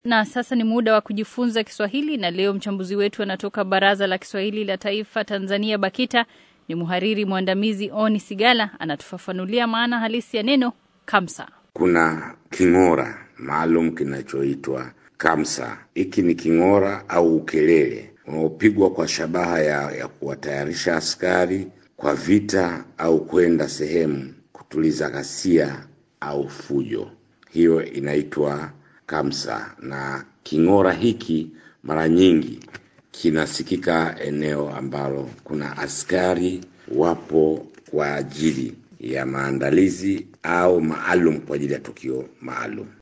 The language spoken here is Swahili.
Na sasa ni muda wa kujifunza Kiswahili, na leo mchambuzi wetu anatoka Baraza la Kiswahili la Taifa Tanzania, BAKITA, ni mhariri mwandamizi Oni Sigala, anatufafanulia maana halisi ya neno kamsa. Kuna king'ora maalum kinachoitwa kamsa. Hiki ni king'ora au ukelele unaopigwa kwa shabaha ya, ya kuwatayarisha askari kwa vita au kwenda sehemu kutuliza ghasia au fujo. Hiyo inaitwa kamsa, na king'ora hiki mara nyingi kinasikika eneo ambalo kuna askari wapo kwa ajili ya maandalizi au maalum kwa ajili ya tukio maalum.